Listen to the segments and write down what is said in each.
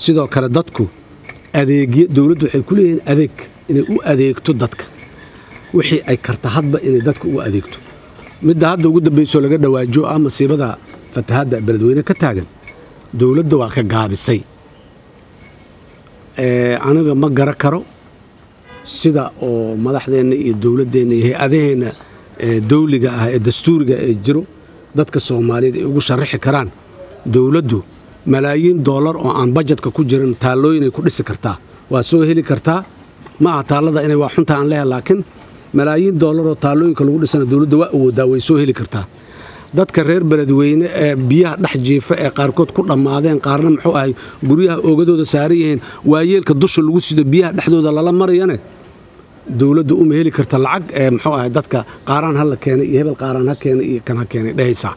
sidoo kale dadku adeegyo dowladdu waxay ku leeyihiin adeeg inay u adeegto dadka wixii ay karta hadba inay dadka ugu adeegto midda hadda ugu dambaysoo laga dhawaajo ah masiibada fatahadda beledweyne ka taagan dowladda waa ka gaabisay aniga ma gara karo sida oo madaxdeenna iyo dowladdeenna iyo hay-adaheenna dawliga ah ee dastuuriga ee jiro dadka soomaaliyeed ay ugu sharaxi karaan dowladdu malaayiin doolar oo aan bajetka ku jirin taallooyinay ku dhisi kartaa waa soo heli kartaa ma aha taallada inay waa xunta aan leeha laakiin malaayiin doolar oo taallooyinka lagu dhisana dowladda waa awoodaa way soo heli kartaa dadka reer beledweyne ee biyaha dhex jiifa ee qaarkood ku dhammaadeen qaarna muxuu ahay guryaha oogadooda saaran yihiin waayeelka dusha lagu sido biyaha dhexdooda lala marayane dowladda uma heli karta lacag ee muxuu ahay dadka qaaraan ha la keenay iyo hebel qaaraan ha keenay iyo kan ha keenay dhehaysaa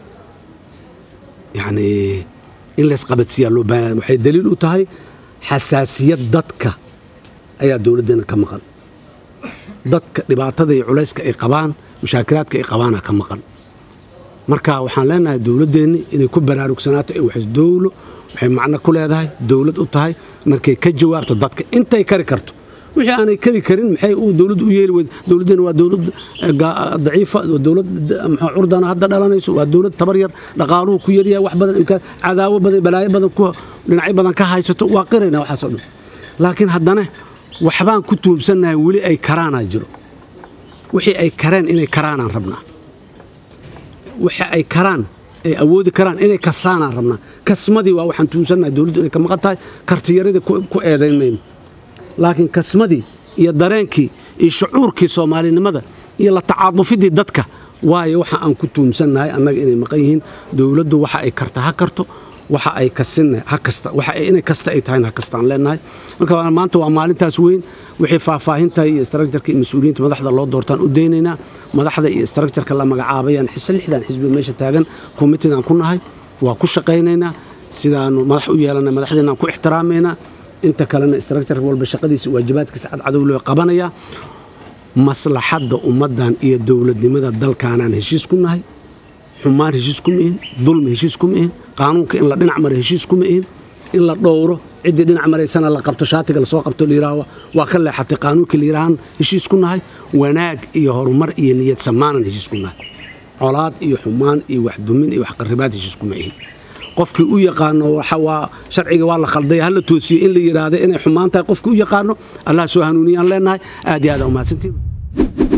yacnii in laysqabadsiiyaa loo baahanya waxay daliil u tahay xasaasiyad dadka ayaa dowladdeena ka maqan dadka dhibaatada iyo culayska ay qabaan mushaakilaadka ay qabaana ka maqan marka waxaan leenahay dowladdeenni inay ku baraarugsanaata waxay dowlo waxay macno ku leedahay dowlad u tahay markay ka jawaabto dadka intay kari karto wixii aanay kari karin maxay uu dowladdu u yeeli weyd dowladdeena waa dowlad daciifa dowlad curdana hadda dhalanayso waa dowlad tabar yar dhaqaaluhu ku yaryahay wax badan imkaan cadaawo badan balaayo badan ku dhinacyo badan ka haysato waa qirayna waxaasoo dhan laakiin haddana waxbaan ku tuubsannahay weli ay karaanaa jiro wixii ay kareen inay karaanaan rabnaa waxa ay karaan ay awoodi karaan inay kasaanaan rabnaa kasmadii waa waxaan tuubsannahay dowladdu inay ka maqan tahay kartiyaradii ku eedayn mayno laakiin kasmadii iyo dareenkii iyo shucuurkii soomaalinimada iyo la tacaadufidii dadka waayo waxa aan ku tuumsannahay annaga inay maqan yihiin dowladdu waxa ay karta ha karto waxa ay kasinna ha kasta waxa inay kasta ay tahayna ha kastaan leenahay marka maanta waa maalintaas weyn wixii faahfaahinta iyo istraakjarka iyo mas-uuliyiinta madaxda loo doortaan u daynaynaa madaxda iyo istraakjarka la magacaabayaan lixdan xisbi meesha taagan committeedaan ku nahay waa ku shaqaynaynaa sidaanu madax u yeelanay madaxdeenaan ku ixtiraamaynaa inta kalena istraakjarka walba shaqadiisa waajibaadkiisa cadcadow loo qabanayaa maslaxadda ummaddan iyo dowladnimada dalkaanaan heshiis ku nahay xumaan heshiis kuma ihin dulmi heshiis kuma ihin qaanuunka in la dhinac mara heshiis kuma ihin in la dhowro ciddii dhinac maraysana la qabto shaatiga lasoo qabto layidhaaho waa ka leexatay qaanuunkii layidhaahaan heshiis ku nahay wanaag iyo horumar iyo niyad samaanan heshiis ku nahay colaad iyo xumaan iyo waxdumin iyo waxqaribaad heshiis kuma ihin qofkii u yaqaano waa sharciga waa la khalday hala toosiyo in la yidhaahda inay xumaan tahay qofkii u yaqaano allah soo hanuuniyaan leenahay aad iyo aad umahadsantiin